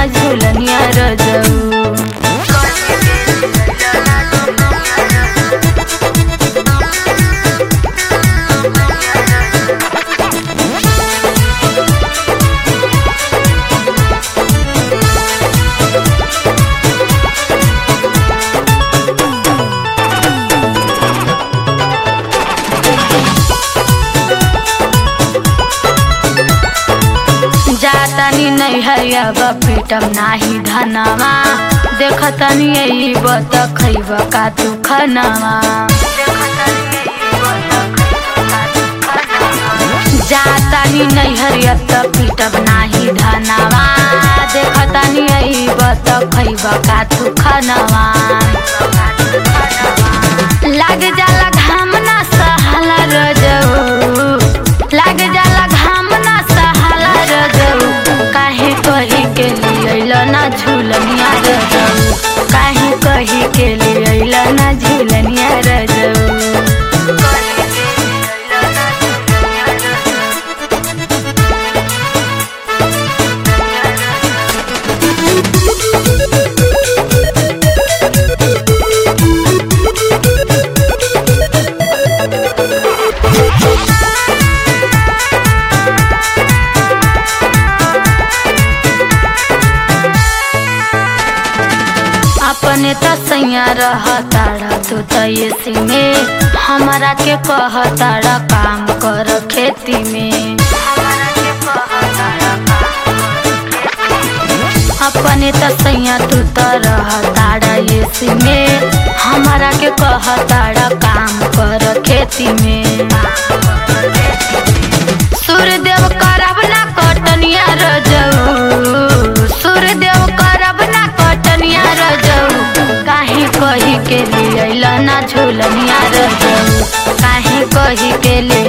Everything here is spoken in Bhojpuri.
ना झूलनिया रजऊ जातानी नहीं हरिया पीटम नाही धनवा देखतनी यही बत खैब का तू खनवा जातानी नहीं हरिया पीटम नाही धनवा देखतनी यही बत खैब का तू खनवा लाग जाला घाम ना सहाला रजऊ लाग जाला घाम ना सहाला रजऊ काहे कही के लिए ना झूलनिया रजऊ काहे कही के लिए ना झूलनिया रजऊ अपने त सैया रहताड़ा तू त एसी में हमारा के कहताड़ा काम कर खेती में अपने त सैया तू त रहताड़ा एसी में हमारा के कहताड़ा काम कर खेती में सूर्यदेव करब ना कटनिया रजऊ सूर्यदेव करब ना कटनिया रजऊ काहे कही के लिए ना झूलनिया रजऊ काहे कही के लिए